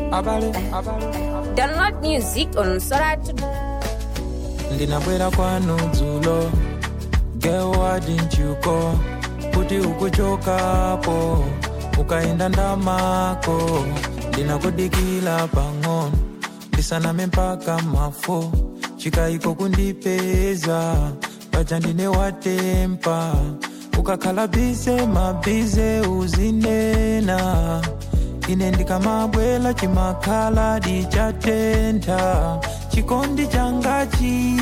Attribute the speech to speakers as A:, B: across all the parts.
A: abale abale
B: Download music on Soratu.
A: ndinabwera kwanu dzulo girl why didn't you go kuti ukuchokapo ukaenda ndamako ndinakudikila pang'ono ndisaname mpaka mafo chikayiko kundipeza paja ndine watempa ukakhala bize mabize uzinena ine ndikamabwela chimakhala dichatentha chikondi changachi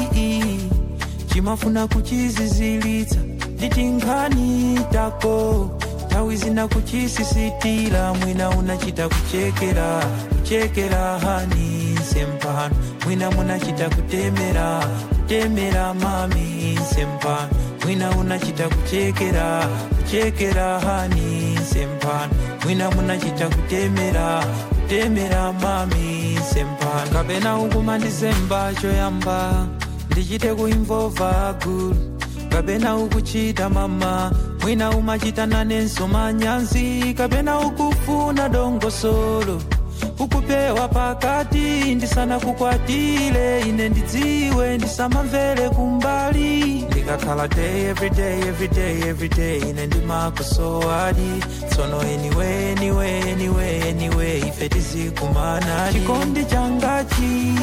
A: chimafuna kuchizizilitsa nditinkhani tako nthawi zina kuchisisitira mwina unachita kuchekera kuchekera hani sempano mwina munachita kutemera kutemera mami sempano mwina unachita kuchekera kuchekera hani sempano mwina munachita kutemera kutemera mami sempano kapena ukumandizemba choyamba ndichite kuimvova gulu kapena ukuchita mama mwina umachita nanenso manyazi kapena ukufuna dongosolo ukupewa pakati ndisana kukwatile ine ndidziwe ndisamamvere kumbali ndikakhala day everyday everyday everyday ine ndimakusowadi tsono anyway anyway anyway anyway ife tizikumana chikondi changachi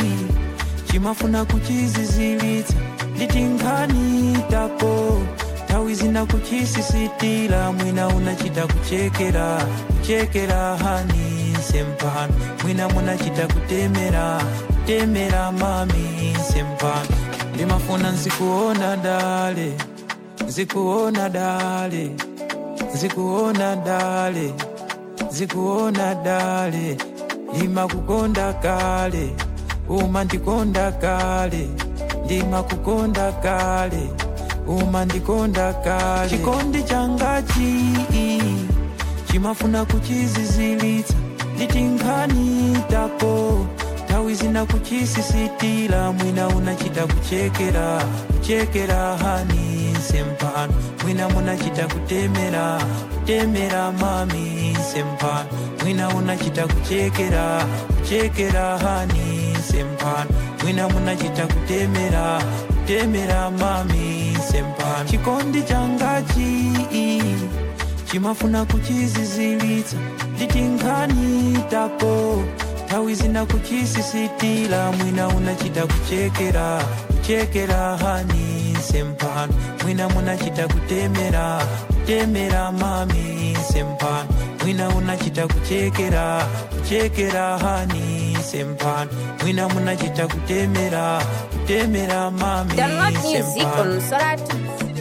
A: chimafuna kuchizizilitsa nditinkhani tako nthawi zina kuchisisitira mwina unachita kuchekera kuchekera hani sempano mwina munachita kutemera kutemera mami sempano ndimafuna nzikuona dale nzikuona dale nzikuona dale nzikuona dale ndimakukonda kale umandikonda kale ndimakukonda kale umandikonda kale chikondi changachi chimafuna kuchizizilitsa nditinkhani tako nthawi zina kuchisisitira mwina unachita kuchekera kuchekera hani sempano mwina munachita kutemera kutemera mami sempano mwina unachita kuchekera kuchekera hani sempano mwina munachita kutemera kutemera mami sempano chikondi changachi chimafuna kuchizizilitsa nditinkhani tako nthawi zina kuchisisitira mwina unachita kuchekera kuchekera hani sempano mwina munachita kutemera kutemera mami sempano mwina unachita kuchekera kuchekera hani sempano mwina munachita kutemera kutemera mami
B: Download music
A: sempano
B: on Soratu.